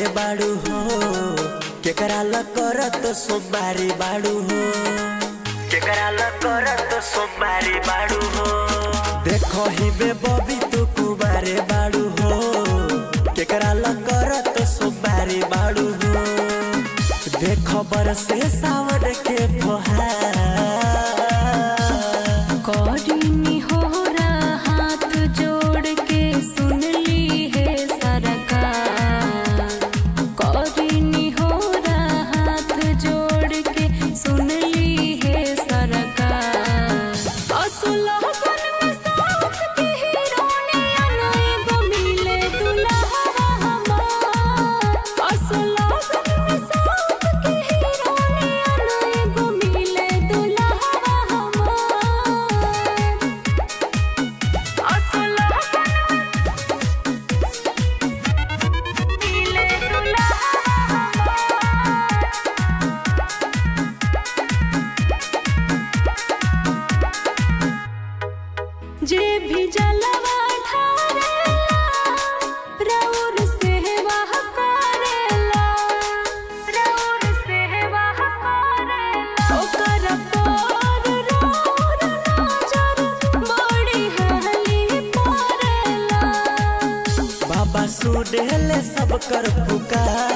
बाड़ू हो केकरा ल करत सोमवारी बाड़ू हो केकरा ल करत सोमवारी बाड़ू हो देखो ही बे बबी तू कुमारे बाड़ू हो केकरा ल करत सोमवारी बाड़ू हो देखो बरसे सावन के फुहार कौड़ी होरा हाथ जोड़ के सुन ली है सरकार कौड़ी होरा हाथ जोड़ के सुन ली है सरकार असुलहन में साथ के हीरोनिया नहीं गो मिले दुल्हा हमार असुलहन में साथ के हीरोनिया नहीं गो मिले दुल्हा हमार जे भी जलवा ढारेला रउर सेवा करेला रउर सेवा करेला ओकर पर रउर नजर बड़ी हली पड़ेला बाबा सुनेले सब कर पुकार